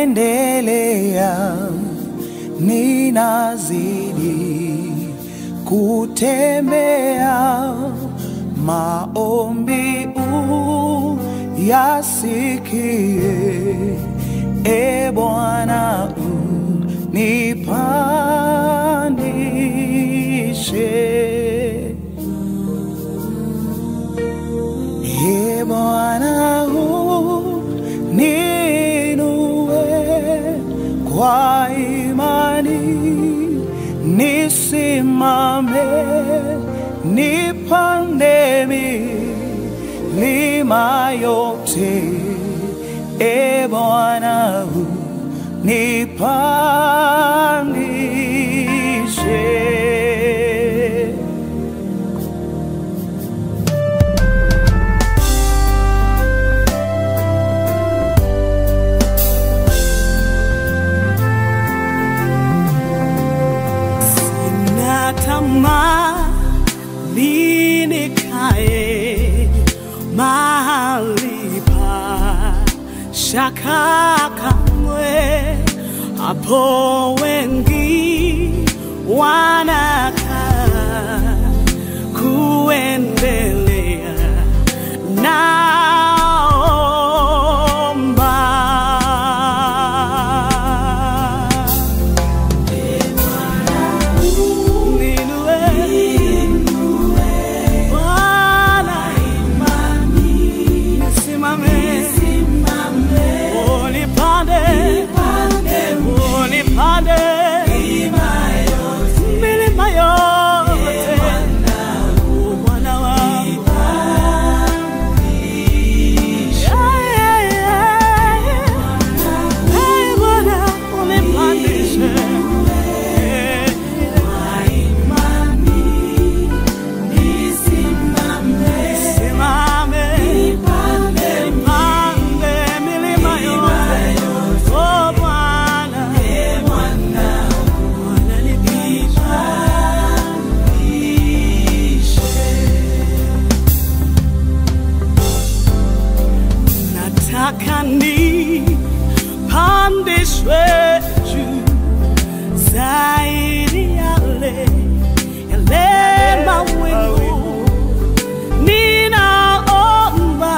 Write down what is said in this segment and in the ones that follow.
naendelea, ninazidi kutembea, maombi uyasikie, e Bwana unipandishe. E Bwana uninue kwa imani, nisimame, nipande milima yote. E Bwana nipandishe. Sina tamaa nikae mahali pa shaka kamwe, hapo wengi wanakaa kuendelea naomba milima yote Bwana wangu Yeah, yeah, yeah. Hey, Bwana, unipandishe. Yeah. Simame, nipande milima yote. Oh, Bwana. Bwana nipandishe. Nataka nipandishwe juu zaidi yale yale mawingu ninaomba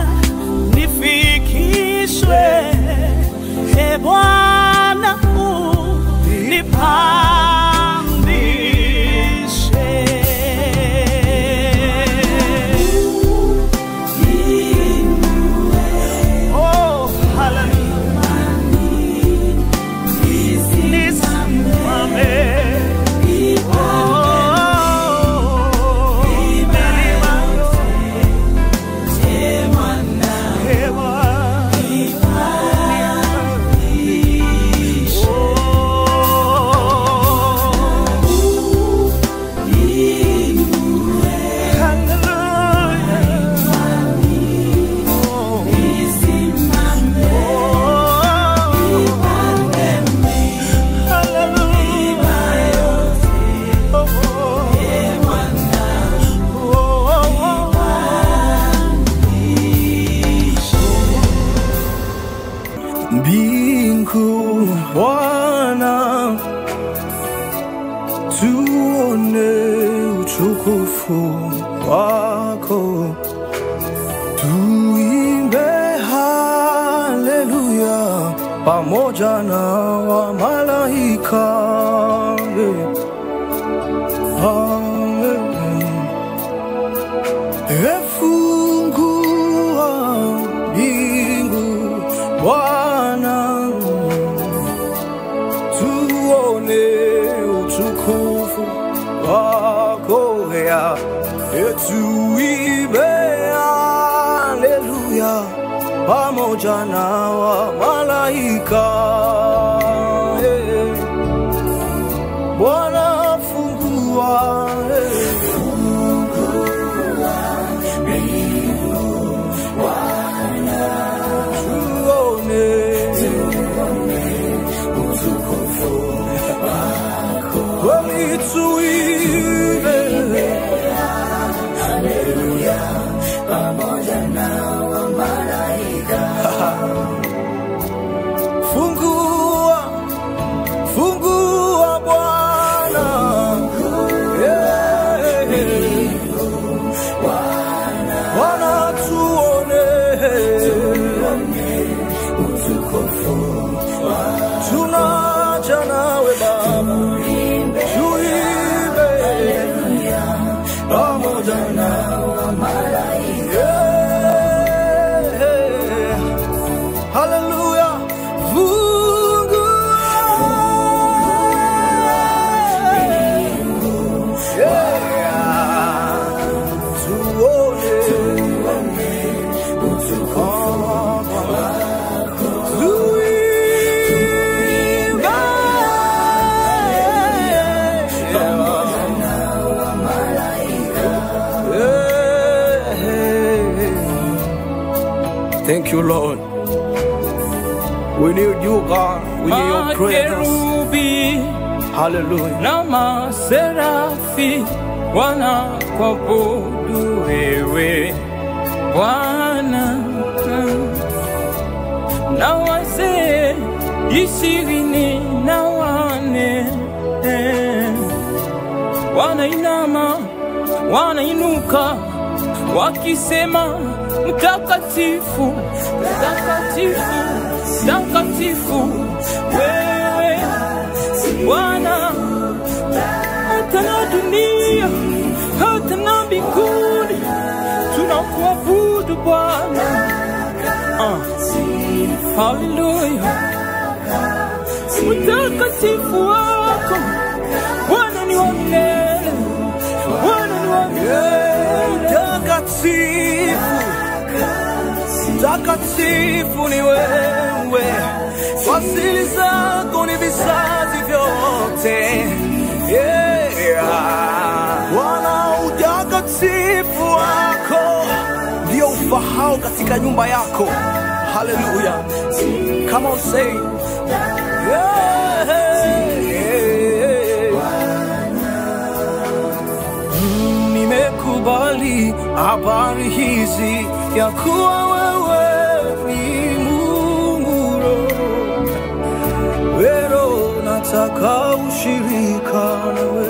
nifikishwe, e Bwana unipandishe. Oh, hallelujah. Nisimame. mbingu Bwana, tuone utukufu wako, tuimbe haleluya pamoja na wamalaika Amen. Efungua mbingu Bwana, tuone utukufu wako ya tuibe haleluya pamoja na wamalaika Eh. Bwana fungua eh. Kweli tuibe Fungu tunaja nawe Baba, tuimbe pamoja na Yeah. Hallelujah. Mungu. Yeah. Tuone utukufu wako. Tuimbe. Yeah. Thank you, Lord. We need you, God. We need your presence. Makerubi Hallelujah. na maserafi wanakuabudu wewe Bwana, na wazee ishirini na wane wanainama wanainuka wakisema mtakatifu mtakatifu mtakatifu wewe Bwana hata na dunia hata na mbinguni tunakuabudu Bwana Ah. Haleluya mtakatifu wako Bwana ni wa milele Bwana ni wa milele Takatifu, takatifu ni wewe, fasili zako ni vizazi vyote. Yeah. Bwana, utakatifu wako ndio ufahao katika nyumba yako. Haleluya, come on say yeah. nimekubali habari hizi ya kuwa wewe ni Mungu Roho. Wero nataka ushirika nawe,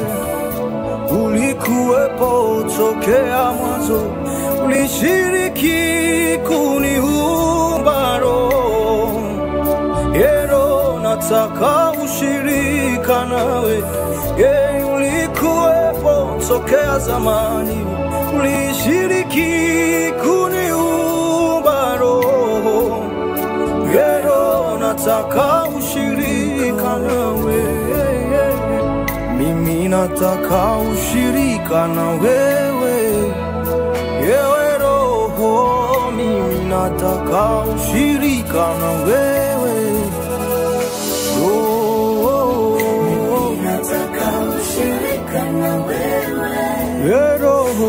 ulikuwepo tokea mwanzo, ulishiriki kuniumba roho Yero nataka ushirika nawe, ye ulikuwepo tokea zamani, ulishiriki kuniumba roho. Yero nataka ushirika nawe, mimi nataka ushirika na wewe, yewe roho, mimi nataka ushirika na wewe. Oh, Nataka ushirika na wewe, yeah, Roho.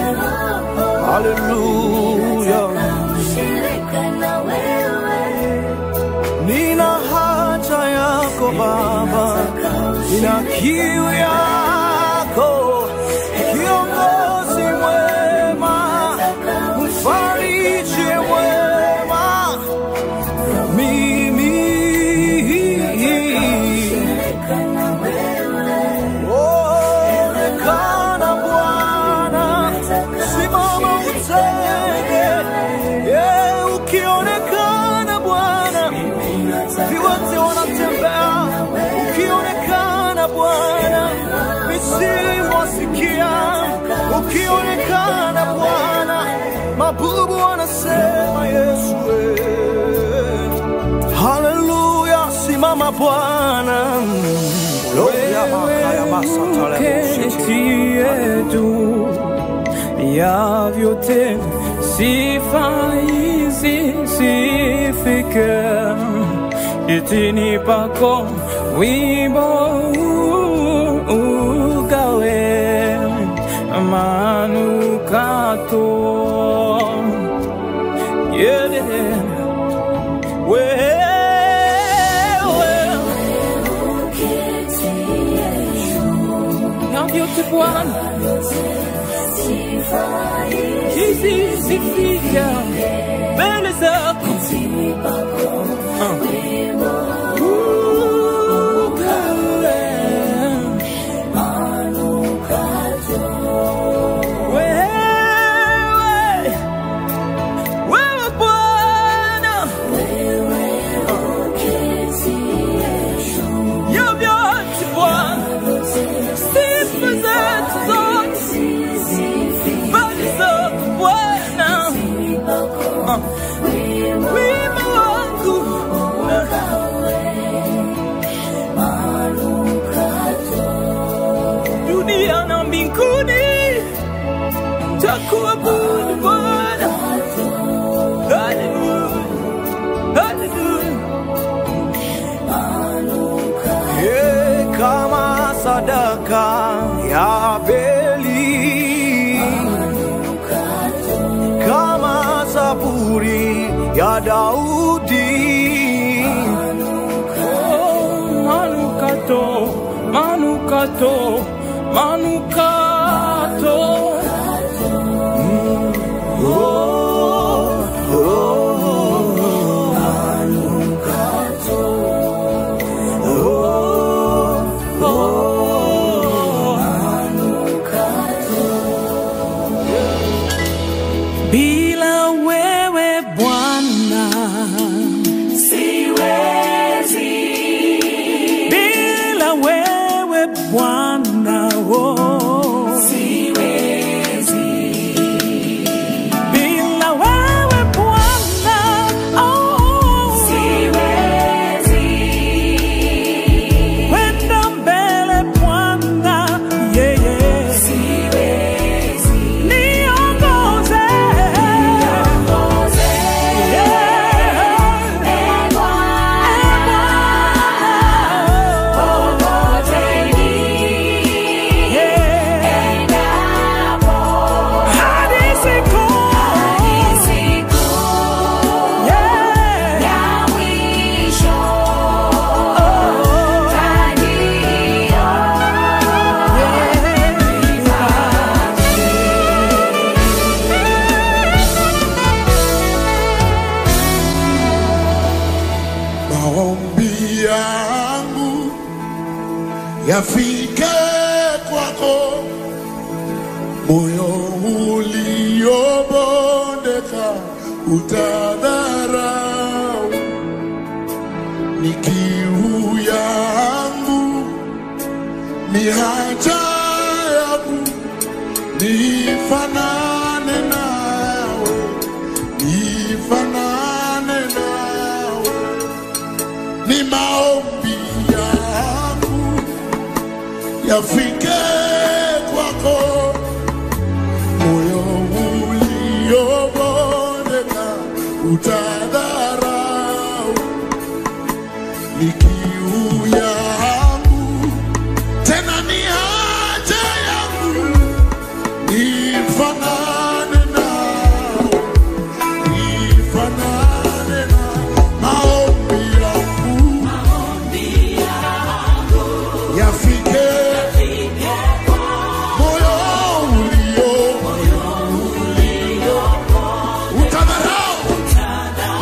Haleluya. ushirika na wewe, Nina haja yako Baba, nina kiu yako, kiongozi mwema, mfariji mwema, mimi ushirika na wewe, onekana Bwana, simama utende, yeah, ukionekana Bwana viwete wanatembea, ukionekana Bwana, misimu wasikia, ukionekana Bwana, mabubu wanasema Yesu. eh. Haleluya, simama Bwana. keti yetu ya vyote sifa hizi sifike itini pako wimbo ugawe manukato yeah. wewe na vyote Bwana hizi zifika mbele zako Ah. Ukawe. Wewe, wewe Bwana Nitakuabudu Bwana. Hallelujah. Hallelujah. Ye, kama sadaka ya Abeli, kama zaburi ya Daudi, Oh, manukato, manukato, manukato. Bila wewe Bwana siwezi, bila wewe Bwana oh, siwezi, bila wewe Bwana oh, siwezi, kwenda mbele Bwana yeye siwezi, niongoze, niongoze, yeah. maombi yangu yafike kwako, moyo uliobondeka utadharau, ni kiu yangu, ni haja yangu, nifanane nawe, nifanane nawe ni maombi yangu yafike kwako, moyo uliobondeka utadharau, ni kiu yangu tena ni haja yangu, nifanane nawe nifanane na maombi yangu yafike moyo ulio utadharau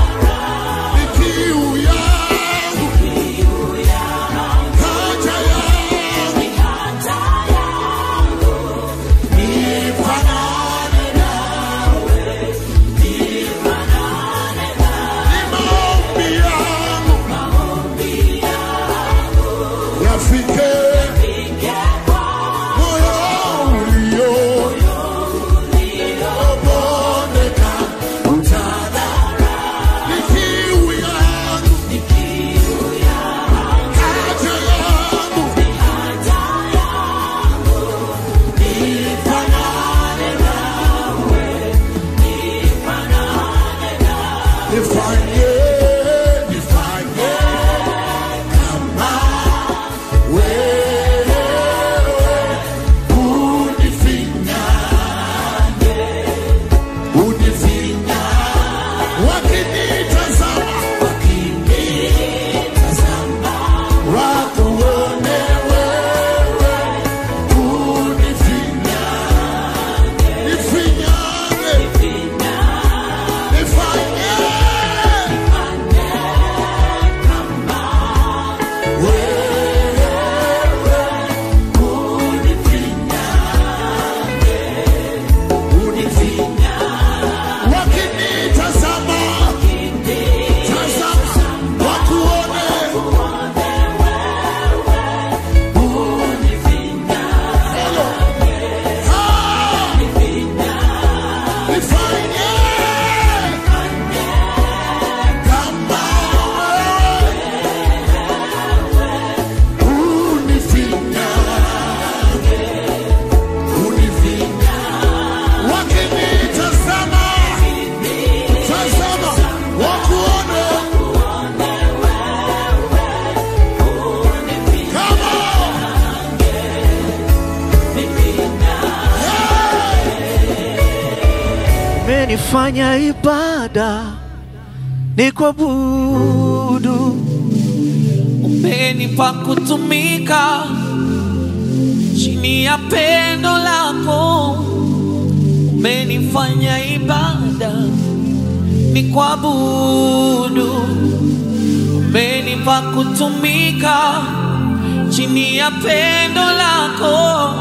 kufanya ibada ni kuabudu. umenipa kutumika chini ya pendo lako, umenifanya ibada ni kuabudu, umenipa kutumika chini ya pendo lako,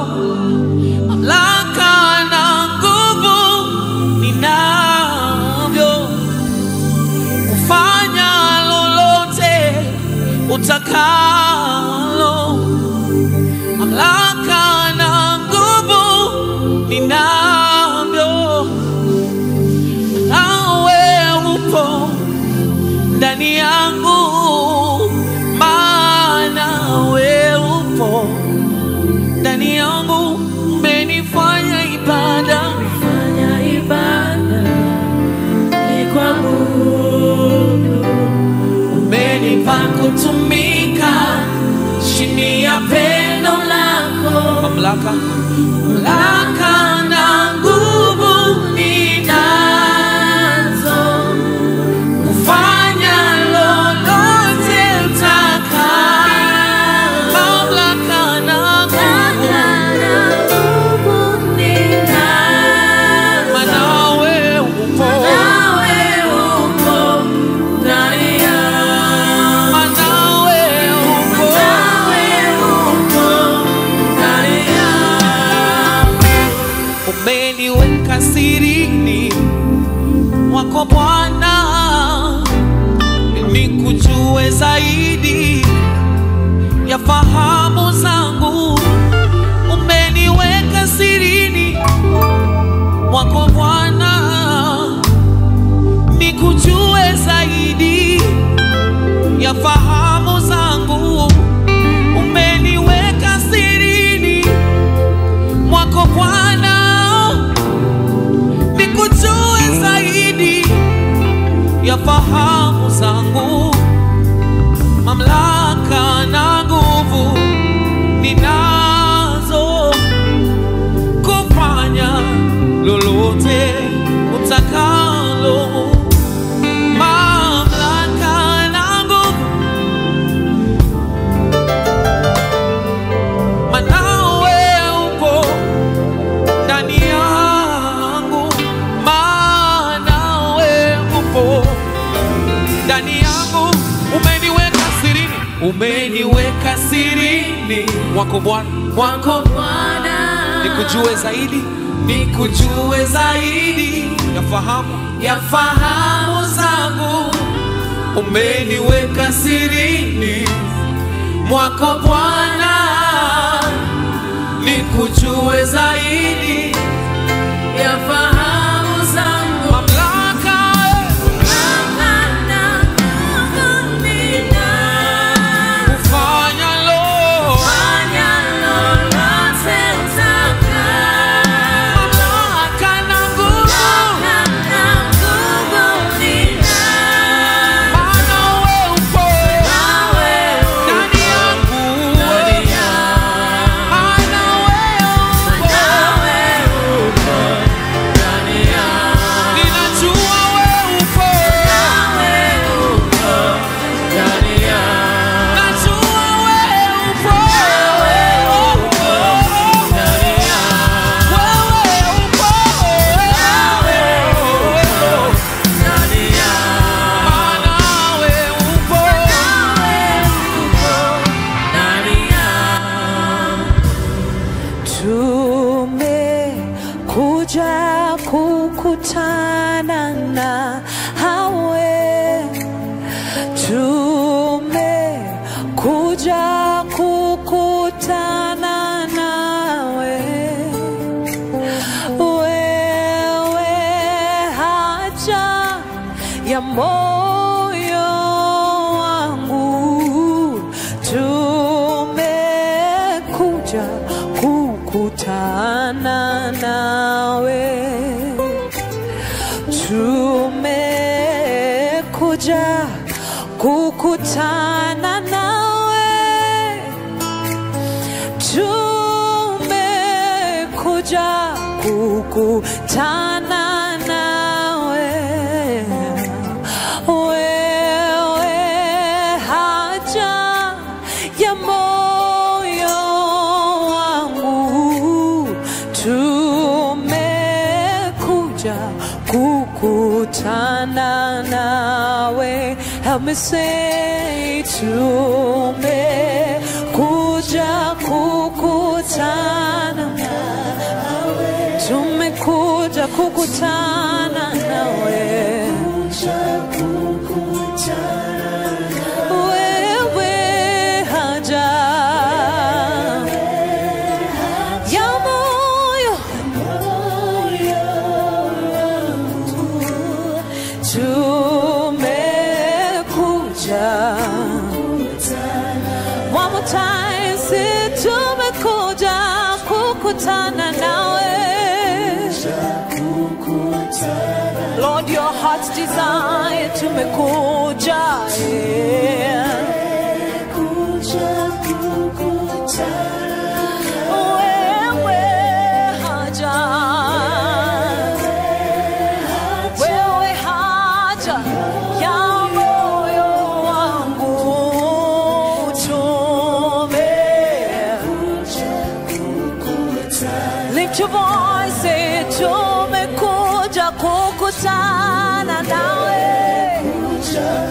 mamlaka na nguvu ninavyo kufanya lolote utakalo, mamlaka na nguvu ninavyo, nawe upo ndani yangu, maana we upo ndani yangu, umenifanya ibada Fanya ibada ni kuabudu. umenipa kutumika chini ya pendo lako, mamlaka mamlaka na nguvu ninazo kufanya lolote utakalo, mamlaka na nguvu maana wewe upo maana wewe upo umeniweka sirini mwako Bwana, nikujue zaidi ya fahamu zangu. Umeniweka sirini mwako Bwana, nikujue zaidi ya fahamu zangu. Umeniweka sirini mwako Bwana, nikujue zaidi ya fahamu zangu, mamlaka na nguvu ninazo kufanya lolote utakalo, mamlaka na nguvu manawe upo ndani yangu, maana we upo ndani yangu, umeniweka sirini, umeniweka sirini mwako Bwana, mwako nikujue zaidi, nikujue zaidi ya fahamu ya fahamu zangu, umeniweka sirini mwako Bwana, nikujue zaidi ya fahamu zangu, mamlaka kufanya lo mamlaka na nguvu, maana we upo ndani yangu, maana we upo ninajua we upo, najua we upo, wewe upo, maana we upo tumekuja kukutana na hawe tumekuja kukutana nawe wewe haja ya moyo wangu tumekuja kukutana nawe tumekuja kukutana nawe tumekuja kukutana nawe Help me say tumekuja kukutana nawe. Tumekuja kukutana nawe. Wewe haja ya moyo tumekuja One more time, say tumekuja kukutana nawe Lord, your heart's desire tumekuja yeah. Wewe haja wewe haja ya moyo wangu tume Lift your voice, say tumekuja kukutana nawe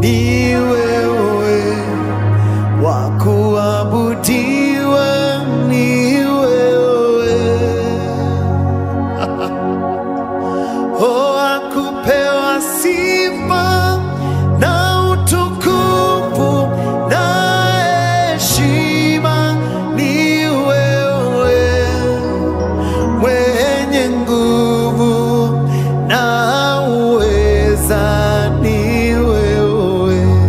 ni wewe, wa kuabudiwa ni wewe. Oh, akupewa sifa na utukufu na heshima ni wewe, mwenye nguvu na uweza ni wewe.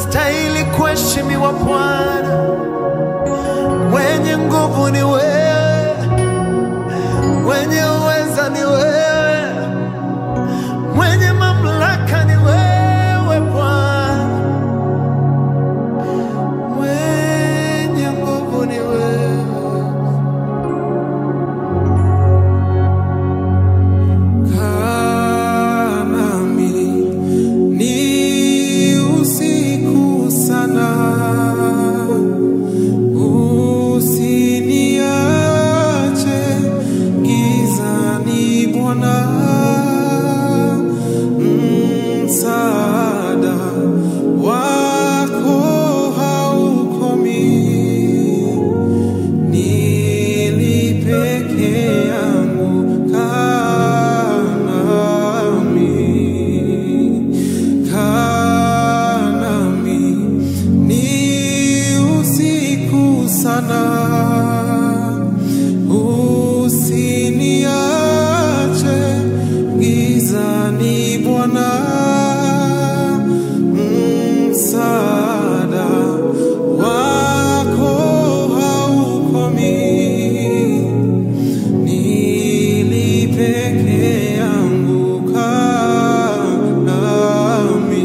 unastahili kuheshimiwa Bwana, mwenye nguvu ni wewe, mwenye uweza ni wewe, mwenye mamlaka ni wewe Bwana, mwenye nguvu ni wewe. Kaa nami ni usiku sana, usiniache gizani Bwana, msaada wako haukomi nilipeke yangu kanami kanami ni usiku sana usiniache gizani bwana msaada wako haukomi nilipeke yangu kanami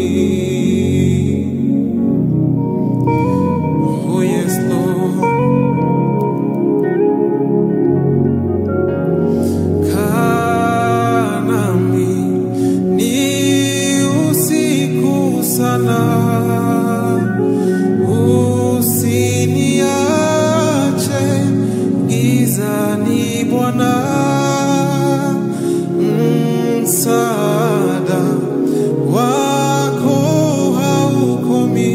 oh yes lord kanami ni usiku sana usiniache gizani bwana msaada wako haukomi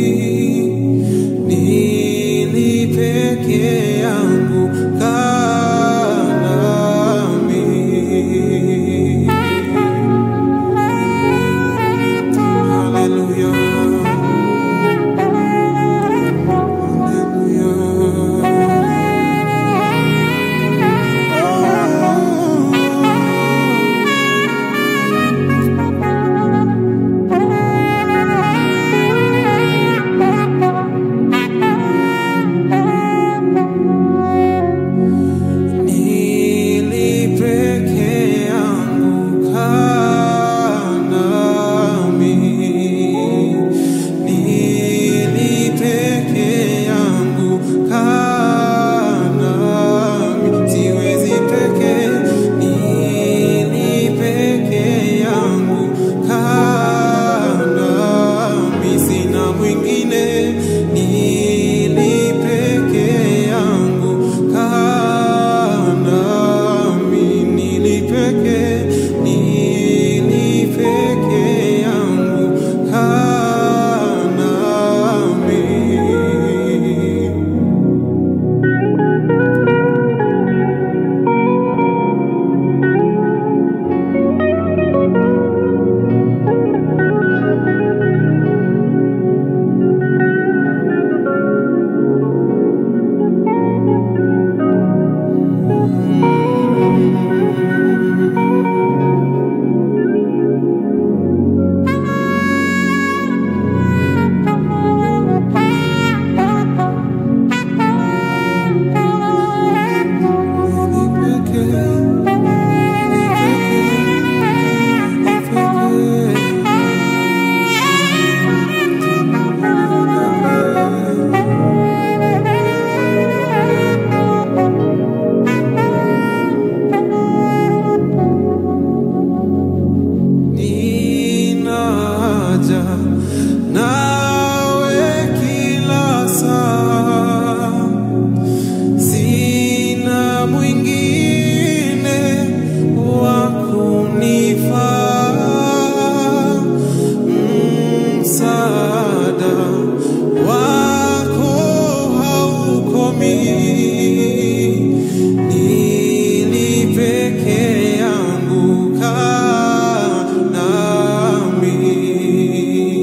nilipeke yangu kanami Hallelujah. Nilipeke yangu kanami nilipeke yangu kanami siwezi peke nilipeke yangu kanami sina mwingine nilipeke yangu kanami nilipeke nilipeke yangu kanami Ninaja nawe kila saa sina mwingine wa kunifaa msaada wako haukomi nilipeke yangu kanami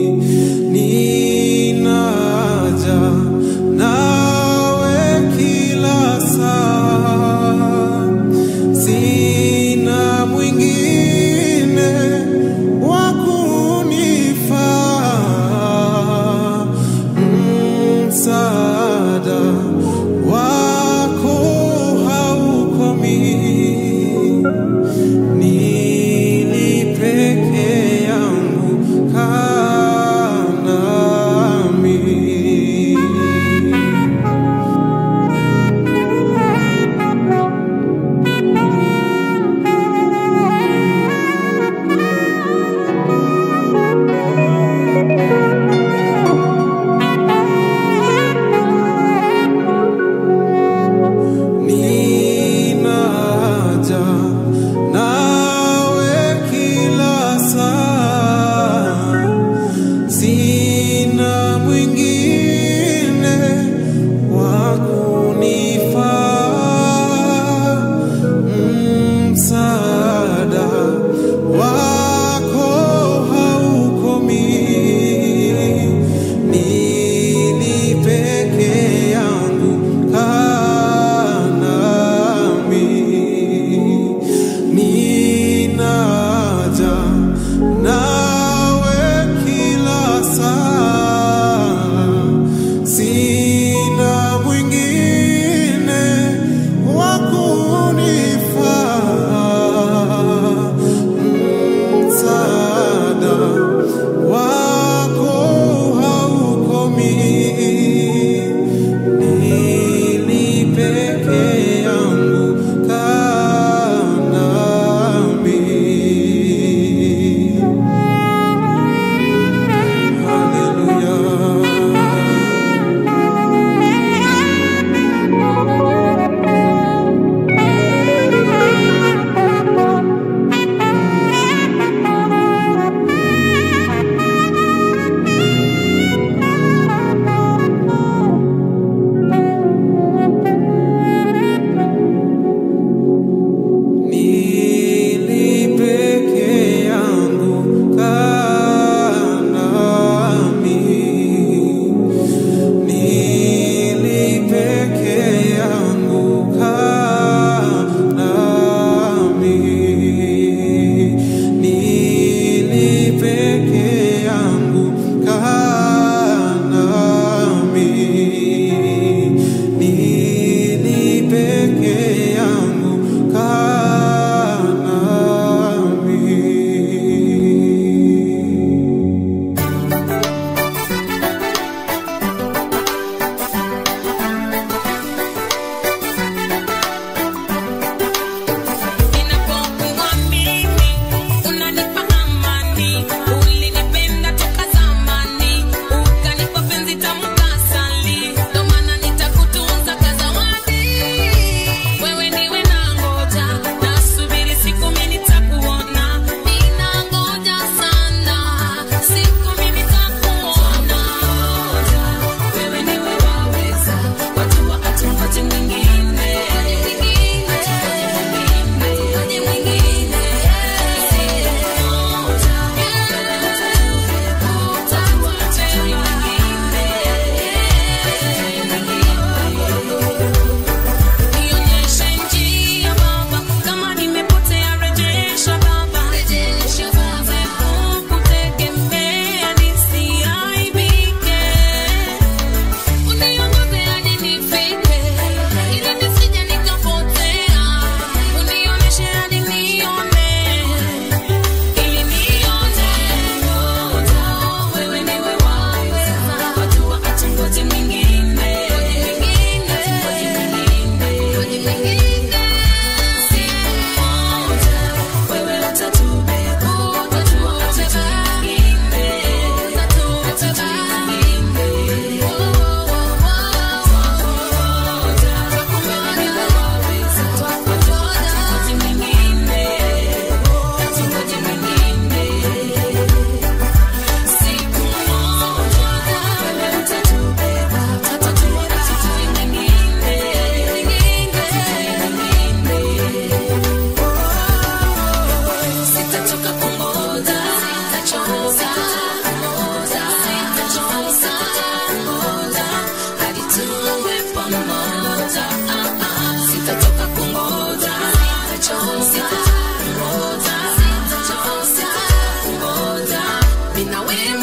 mawimbi